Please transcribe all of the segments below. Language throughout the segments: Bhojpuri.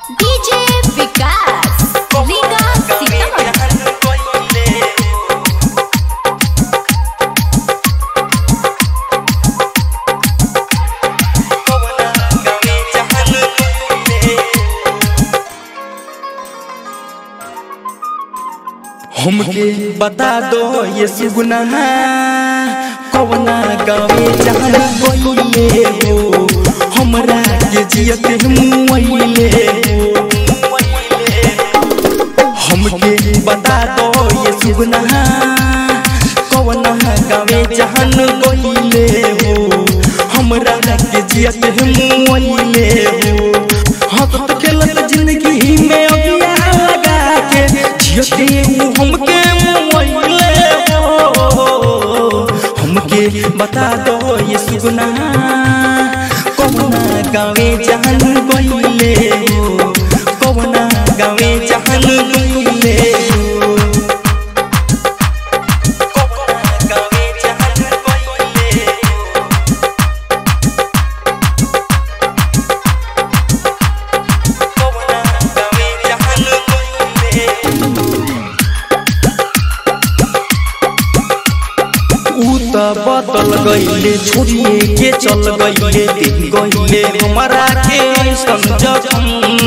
डीजे विकास रीगा सीतामढ़ी हमके बता दो ये सुगुना कवना गावे जहन गइले हो हमरा के जियत मुइले हो हमके बता दो ये सुगुना कवना गावे जहन गइले हो हमरा के जियत मुइले हो हंसत खेलत जिंदगी में अगिया लगा के जियते हमके मुइले हो हमके बता दो ये सुगुना कवना गावे जहन गइले हो कवना गावे जहन गइले हो कवना गावे जहन गइले हो कवना गावे जहन गइले ऊ त बदल गइले छोड़िए के चल गइले दिन गइले हमारा के ऐसन जखम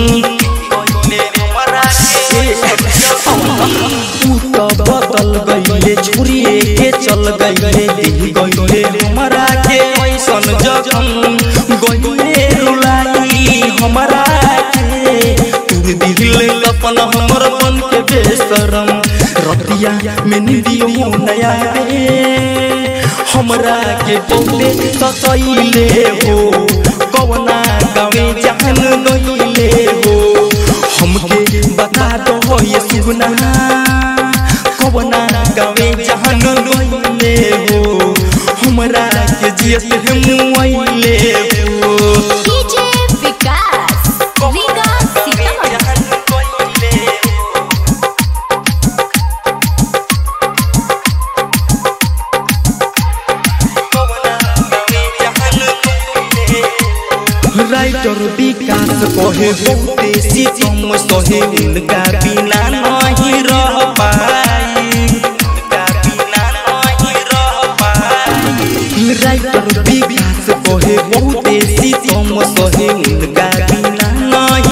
ऊ त बदल गइले छोड़िए के चल गइले दिन गइले हमारा के ऐसन जखम गइले रुलाई हमारा के तू दिल अपन हमर मन के बेशरम रतिया में निदियो नया रे हमरा के बहुते ससैले हो कवना गावे जहन गइले हो हमके बता दो ये सुगना कवना गावे जहन गइले हो हमरा के जियत मुइले हो डीजे विकास रीगा सीतामढ़ी राइटर विकास कहे बहुते सीतम सहे उनका बिना नहीं